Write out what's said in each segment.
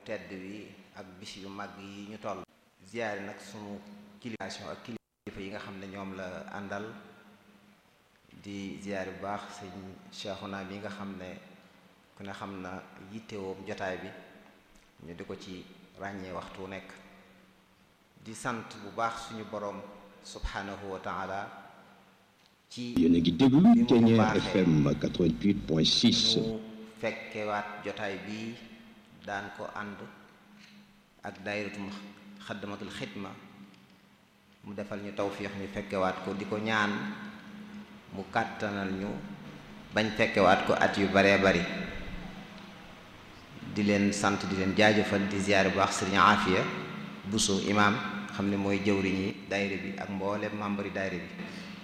tedd wi ak bis yu mag yi ñu toll ziyaare nag sunu kilifation ak kilifa yi nga xam ne ñoom la àndal di ziyaare bu baax sëñ Cheikhouna bi nga xam ne ku ne xam na yittewoom jotaay bi ñu di ko ci ràññee waxtu nekk di sant bu baax suñu boroom subhanahu wa taala ci yéen a ngi déglu bi mu Kenya baaxee FM 88.6 ñu fekkewaat jotaay bi daan ko ànd ak daayiratum xaddamatul xidma mu defal ñu tawfiix ñu fekkewaat ko di ko ñaan mu kàttanal ñu bañ fekkewaat ko at yu baree bari di leen sant di leen jaajëfal di ziyaare bu baax sëriñ Aafiya Buso imaam xam ne mooy jëwriñi daayira bi ak mboolem membre yi daayira bi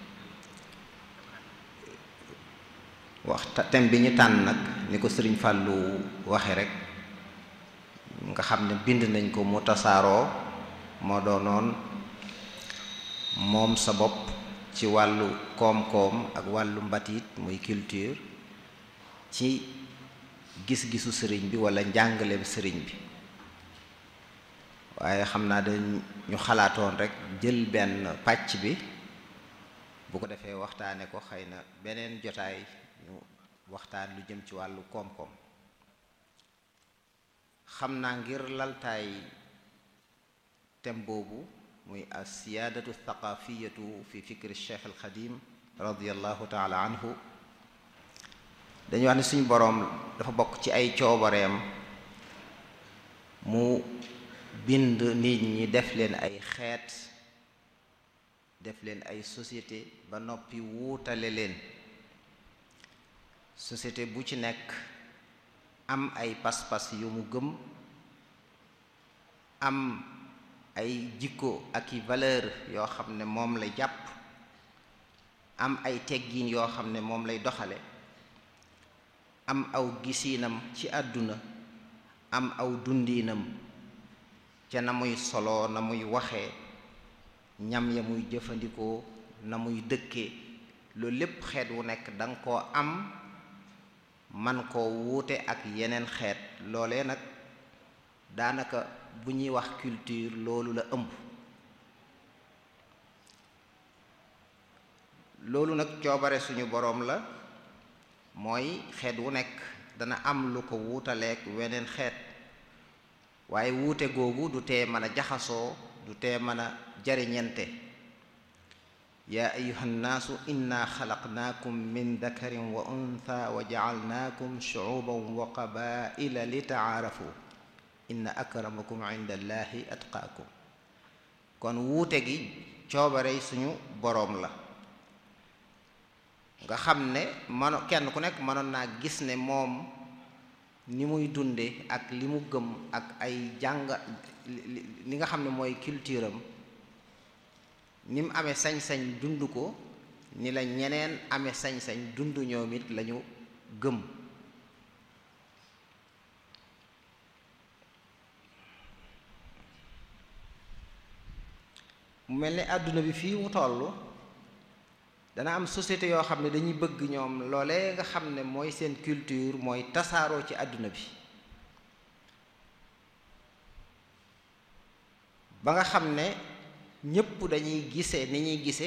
wax thème bi ñu tànn nag ni ko sëriñ Fàllu waxe rek nga xam ne bind nañ ko mu tasaaroo moo doonoon moom sa bopp ci wàllu koom-koom ak wàllu mbatit muy culture ci gis-gisu sëriñ bi walla njàngaleem sëriñ bi waaye xam naa dañ ñu xalaatoon rek jël benn pàcc bi bu ko defee waxtaane ko xëy na beneen jotaay ñu waxtaan lu jëm ci wàllu koom-koom xam naa ngir laltaay tem boobu muy asiyaadatu thaqafiyatu fi fikri cheikh al xadim radiallahu taala anhu dañuy wax ne suñu boroom dafa bokk ci ay coobareem mu bind nit ñi def leen ay xeet def leen ay société ba noppi wuutale leen société bu ci nekk am ay pas-pas yu mu gëm am ay jikko ak i valeur yoo xam ne moom lay jàpp am ay teggiin yoo xam ne moom lay doxale am aw gisiinam ci àdduna am aw dundiinam ca na muy solo na muy waxee ñam ya muy jëfandikoo na muy dëkkee loolu lépp xeet wu nekk danga koo am man koo wuute ak yeneen xeet loolee nag daanaka bu ñuy wax culture loolu la ëmb loolu nag coobare suñu boroom la mooy xeet wu nekk dana am lu ko wuutaleek weneen xeet waaye wuute googu du tee mën a jaxasoo du tee mën a jariñente yaa ayuha nnaasu inna xalaqnaakum min dakarin wa untha wa jacalnaakum shucuuban wa qabaila li tacaarafu inna akramakum inda allahi atqaakum kon wuute gi coobarey suñu boroom la nga xam ne mano kenn ku nekk mënoon naa gis ne moom ni muy dunde ak li mu gëm ak ay jàng li nga xam ne mooy culture am ni mu amee sañ-sañ dund ko ni la ñeneen amee sañ-sañ dund ñoom it lañu gëm mu mel ni àdduna bi fii mu toll dana am société yoo xam ne dañuy bëgg ñoom loolee nga xam ne mooy seen culture mooy tasaaroo ci àdduna bi ba nga xam ne ñépp dañuy gisee ni ñuy gisee